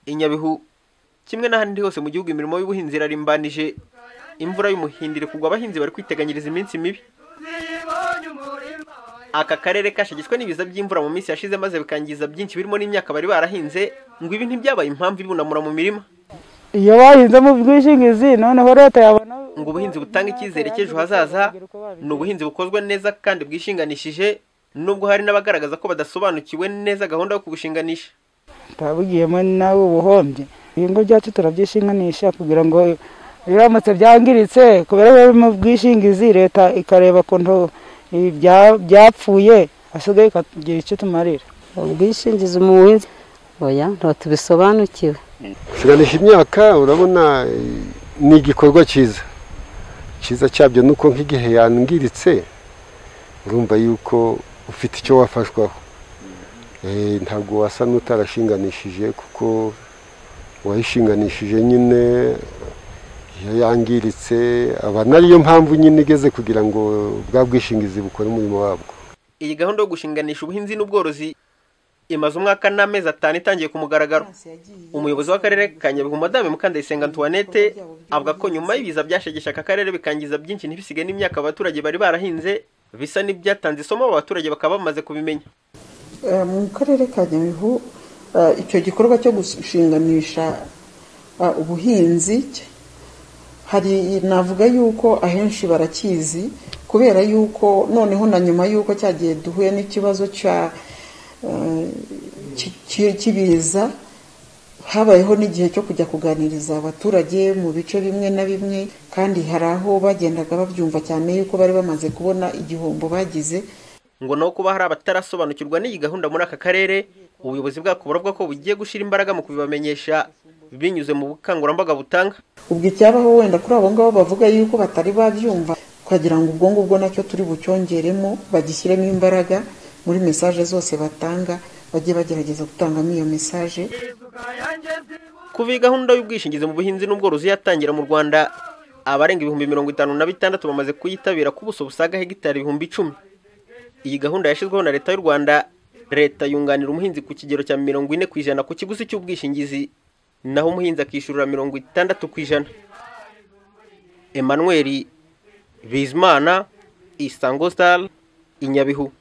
i Nyabihu kimwe n'ahandi hose mu gihugu imirimo y'ubuhinzi irarimbanyije imvura y'umuhindiro iri kugwa abahinzi bari kwiteganyiriza iminsi mibi aka karere kashagitswe n'ibiza by'imvura mu minsi yashize maze bikangiza byinshi birimo n'imyaka bari barahinze ngo ibi ntibyabaye impamvu ibunamura mu mirima iyo bahinze mu bwishingizi noneho leta yabona ngo ubuhinzi butanga icyizere cy'ejo hazaza ni ubuhinzi bukozwe neza kandi bwishinganishije nubwo hari n'abagaragaza ko badasobanukiwe neza gahunda yo kubushinganisha twabugiyemo nawe ubuhombye ibingo byacu turabyishinganisha kugira ngo biramutse byangiritse kubera ko biri mu bwishingizi leta ikareba ukuntu byapfuye hasigaye ikagira icyo tumarira ubwishingizi mu buhinzi oya tubisobanukiwe gushinganisha imyaka urabona ni igikorwa cyiza cyiza cyabyo ni uko nk'igihe yangiritse urumva yuko ufite icyo wafashwaho ntabwo wasa n'utarashinganishije kuko uwayishinganishije nyine iyo yangiritse aba nariyo mpamvu nyine igeze kugira ngo bwa bwishingizi bukore umurimo wabwo iyi gahunda yo gushinganisha ubuhinzi n'ubworozi imaze umwaka n'amezi atanu itangiye ku mugaragaro umuyobozi w'akarere ka nyabihu madame mukandayisenga antoinette avuga ko nyuma y'ibiza byashegesha aka karere bikangiza byinshi ntibisige n'imyaka abaturage bari barahinze bisa n'ibyatanze isomo abo baturage bakaba bamaze kubimenya mu karere ka nyabihu icyo gikorwa cyo gushinganisha ubuhinzi hari navuga yuko ahenshi barakizi kubera yuko noneho na nyuma y'uko cyagiye duhuye n'ikibazo cya kibiza habayeho n'igihe cyo kujya kuganiriza abaturage mu bice bimwe na bimwe kandi hari aho bagendaga babyumva cyane yuko bari bamaze kubona igihombo bagize ngo naho kuba hari abatarasobanukirwa n'iyi gahunda muri aka karere ubuyobozi bwako buravuga ko bugiye gushyira imbaraga mu kubibamenyesha binyuze mu bukangurambaga butanga ubwo icyabaho wenda kuri abo ngabo bavuga yuko batari babyumva twagira ngo ubwo ngubwo nacyo turi bucyongeremo bagishyiremo imbaraga muri mesaje zose batanga bajye bagerageza gutangamo iyo mesaje kuva iyi gahunda y'ubwishingizi mu buhinzi n'ubworozi yatangira mu rwanda abarenga ibihumbi mirongo itanu na bitandatu bamaze kuyitabira ku buso busaga hegitari ibihumbi icumi iyi gahunda yashyizweho na leta y'u rwanda leta yunganira umuhinzi ku kigero cya mirongo ine ku ijana ku kiguzi cy'ubwishingizi naho umuhinzi akishyurira mirongo itandatu ku ijana emmanuel bizimana isango sitari inyabihu